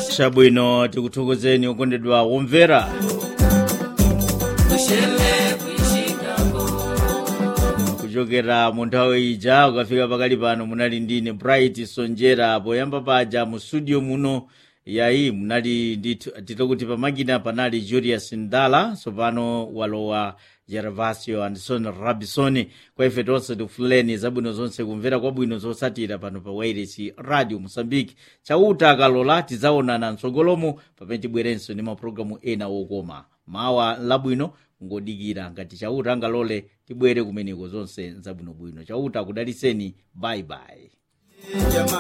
chabwino tikuthokozeni okondedwa womvera kuchokera mu nthawi ija ukafika pakali pano munali ndine bright sonjera poyamba paja mu studio muno yayi munali ndithu kuti pamakina panali julius ndala tsopano walowa gervasio anderson rabison kwa ife tonse tikufuleni zabwino zonse kumvera kwabwino zosatira pano pa wairesi radio mosambiki chauta akalola tidzaonana mtsogolomo pamene tibwerenso ndi mapulogalamu ena wokoma mawa labwino ngodikira ngati chauta angalole tibwere kumeneko zonse zabwinobwino chauta akudaliseni bye bye